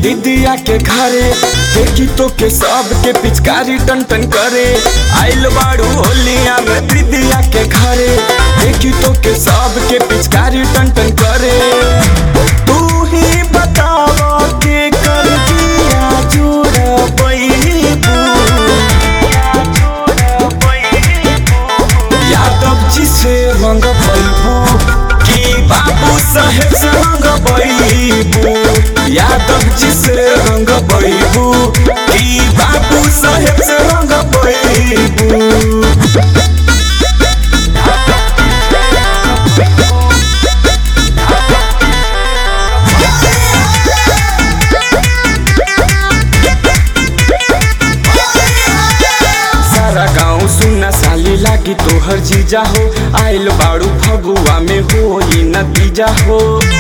दीदिया के घरे देखी तो के सब के पिचकारी टन टन करे आइल बाड़ू होलिया में दीदिया के घरे देखी तो के सब के पिचकारी टन टन करे तू ही बतावा के कर दिया जोड़ यादव जी से रंग पैबू की बाबू साहेब से रंग पैबू यादव जी से रंग पैबू की बाबू साहेब से रंग पैबू सारा गाँव सुनना साली लागी तोहर जीजा हो आइल बाड़ू फगुआ में हो नतीजा हो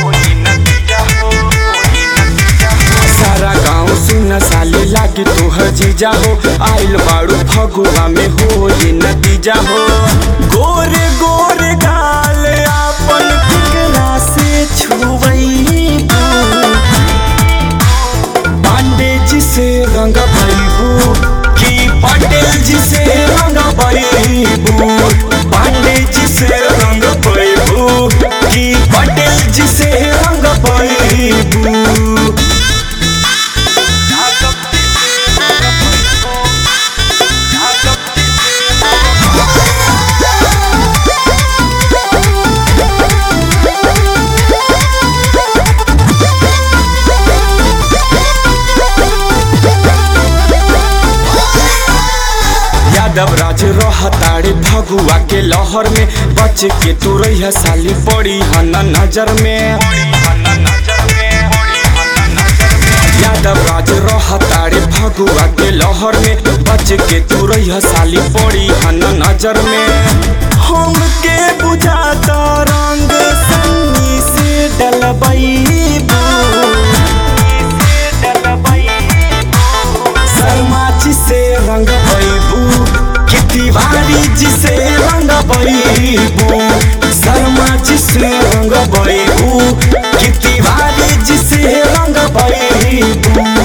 सारा गाँव सुनना साली लागी तोहर जीजा हो आइल बाड़ू फगुआ में हो नतीजा हो गोरे गोरे गाल आपन केकरा से छुवैबू पांडे जी से रंग भैबू की पटेल जी से रंग भैबू पांडे जी से रंग भैबू की पटेल जी से रंग भैबू यादव राज रहताड़े फगुआ के लहर में बच के तू रही साली पड़ी हन नजर में यादव राज रहताड़े फगुआ के लहर में बच के तू रही साली पड़ी हन नजर में हम के बुझाता रंग सन्नी से डलबैबू शर्मा जी से रंग बैबू कि तिवारी जी से रंग बैबू शर्मा जी से रंग बैबू कि तिवारी जी से रंग बैबू